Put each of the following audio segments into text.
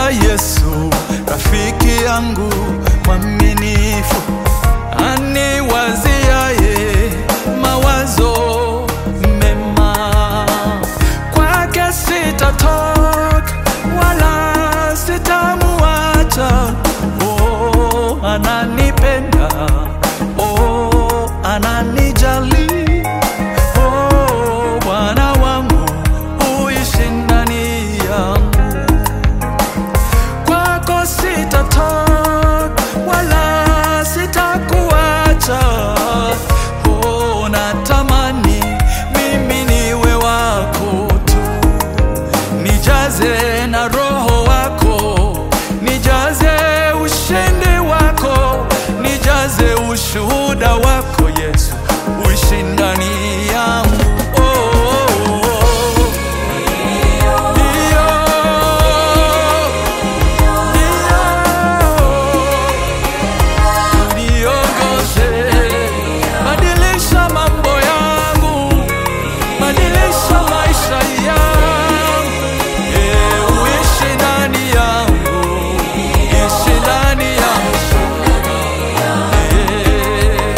Yesu, rafiki yangu mwaminifu, aniwaziaye mawazo mema. Kwake sitatoka wala sitamuacha. Oh, ananipenda, oh, ananijali. Oh, Bwana wangu uishi ndani yangu kwako sitatoka wala sitakuacha. Oh, natamani mimi niwe wako tu, nijaze na roho wako, nijaze ushindi wako, nijaze ushuhuda wako Yesu, uishi ndani yangu. Oh, oh, oh. Ndio. Niongoze, badilisha mambo yangu, badilisha maisha yangu, eh, uishi ndani yangu, ishi ndani yangu, eh.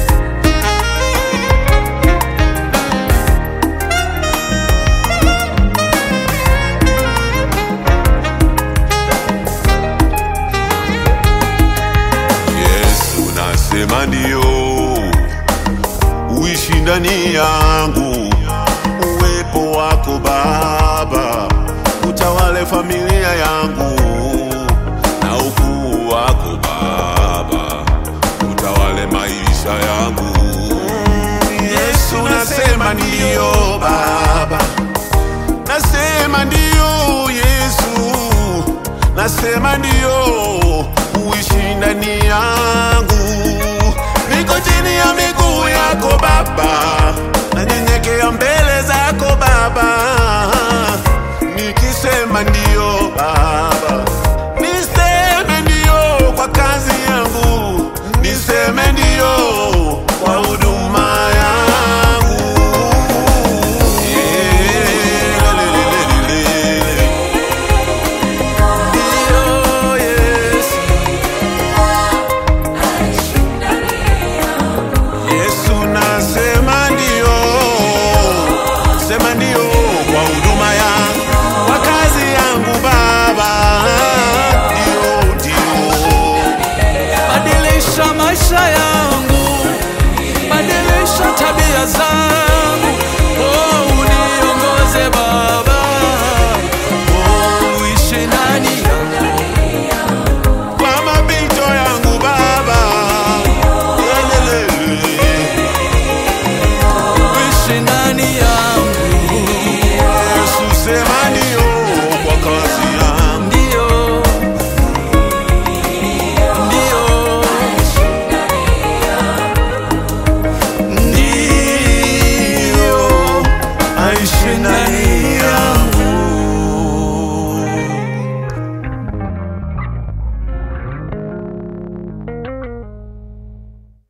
Yesu nasema ndio, uishi ndani yangu, uwepo wako Baba utawale familia yangu, na ukuu wako Baba utawale maisha yangu. Yesu nasema ndio Baba, nasema ndio Yesu, nasema ndio, uishi ndani yangu, niko chini ya miguu yako Baba, nanyenyekea mbele zako Baba, nikisema ndio Baba, niseme ndio kwa kazi yangu, niseme ndio kwa huduma yangu. Yeah, lelelelele. Ndio, Yesu. Yesu nasema ndio, sema ndio kwa huduma ya kwa kazi yangu Baba, ndio ndio. Badilisha maisha yangu, badilisha tabia zangu.